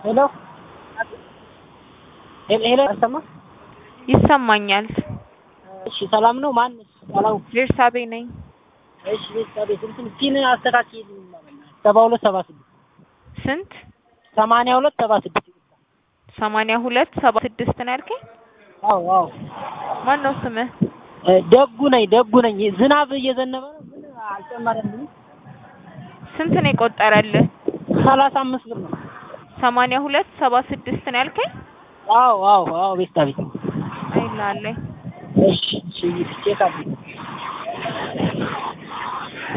ሄሎ ሄሎ አይሰማም? ይሰማኛል። እሺ ሰላም ነው። ማን ሰላም? ቤርሳቤ ነኝ። እሺ ቤተሰቤ ስንት ፒን አስተካክይልኝ። ሰባ ሁለት ሰባ ስድስት ስንት? ሰማንያ ሁለት ሰባ ስድስት ሰማንያ ሁለት ሰባ ስድስት ነው ያልከኝ? አዎ አዎ። ማን ነው ስምህ? ደጉ ነኝ ደጉ ነኝ። ዝናብ እየዘነበ ነው ግን አልጨመረልኝም። ስንት ነው የቆጠረልህ? ሰላሳ አምስት ብር ነው። ሰማንያ ሁለት ሰባ ስድስት ነው ያልከኝ? አዎ አዎ አዎ ቤተሰቤ አይላለኝ እሺ እሺ ቼክ አድርጊ